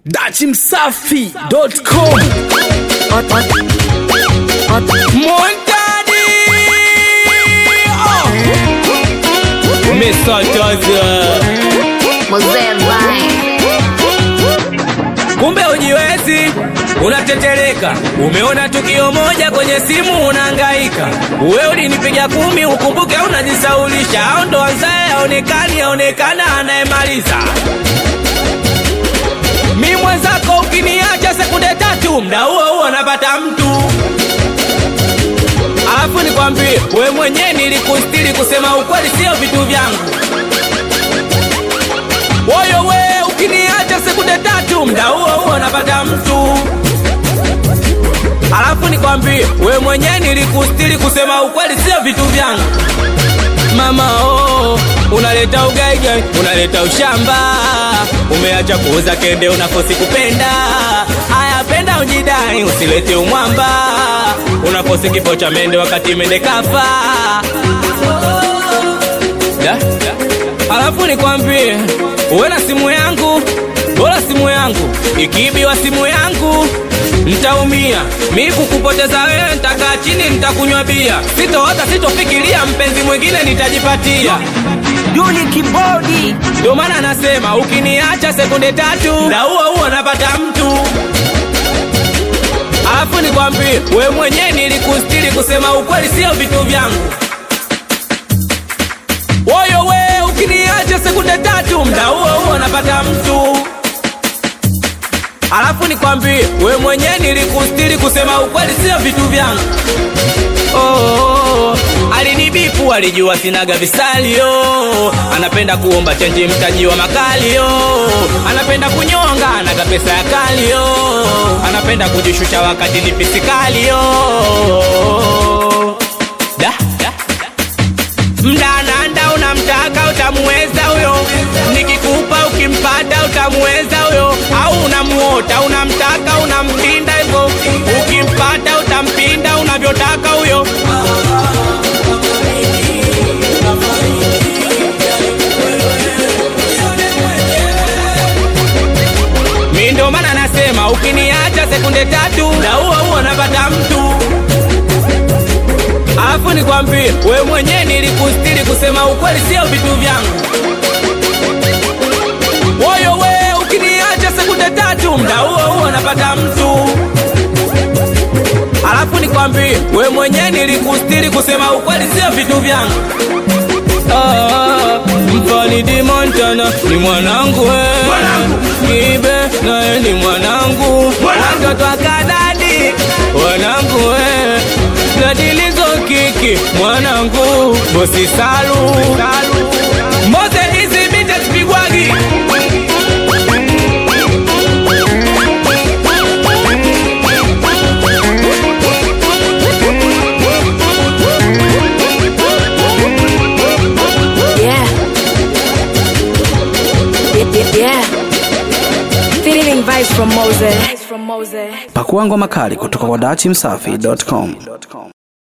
dachimsafi.com Montani oh. Mr. Joseph Mzee Vai. Kumbe ujiwezi unatetereka, umeona tukio moja kwenye simu unahangaika. Wewe ulinipiga kumi, ukumbuke unajisaulisha, au ndo anzaye aonekani, aonekana anayemaliza. Mi mwenzako ukiniacha sekunde tatu, mda huo huo napata mtu Alafu nikwambie, we mwenyewe nilikustiri, kusema ukweli sio vitu vyangu. Woyo we ukiniacha sekunde tatu, mda huo huo napata mtu. Alafu nikwambie, we mwenyewe nilikustiri, kusema ukweli sio vitu vyangu. Mama oh, unaleta ugaigai, unaleta ushamba, umeacha kuuza kende, unakosi kupenda. Aya, penda ujidai, usilete umwamba, unakosi kifo cha mende wakati mende kafa. Da? Alafu nikwambie, uwe na simu yangu, bora simu yangu ikiibiwa simu yangu ntaumia. Mi kukupoteza wewe, ntakaa chini, ntakunywa bia, sitoota, sitofikiria mpenzi mwingine nitajipatia. Duli Kibodi Ndio maana nasema ukiniacha sekunde tatu, na huo huo napata mtu. Alafu nikwambie, we mwenyewe nilikustiri, kusema ukweli sio vitu vyangu. Woyo we ukiniacha sekunde tatu, mda huo huo napata mtu. Alafu nikwambie, we mwenyewe nilikustiri, kusema ukweli sio vitu vyangu. Oh, oh, oh. Alinibipu, alijua sinaga visalio, anapenda kuomba chenji mtaji wa makalio, anapenda kunyonga, anaga pesa ya kalio, anapenda kujishusha wakati ni pisikalio. Da, da, mdananda unamtaka utamuweza huyo, nikikupa ukimpata utamuweza huyo, au unamuota unamtaka unampinda hivyo, ukimpata utampinda unavyotaka huyo. Mi ndo maana nasema ukiniacha sekunde tatu, na huo huo napata mtu. Alafu nikwambie, we mwenyewe nilikustiri, kusema ukweli sio vitu vyangu. Woyo we ukiniacha sekunde tatu, mda huo huo napata mtu. Alafu nikwambie, we mwenyewe nilikustiri, kusema ukweli sio vitu vyangu. Ah, Mfalidi Montana ni mwanangu we. Kibe naye ni mwanangu, watoto wa Kanani wanangu we. Gadilizo kiki mwanangu, bosi Salu Mose hizi bite sipigwagi Yeah. Yeah, yeah, yeah. Feeling vibes from Moses. From Moses. pakua ngoma kali kutoka kwa dachimsafi.com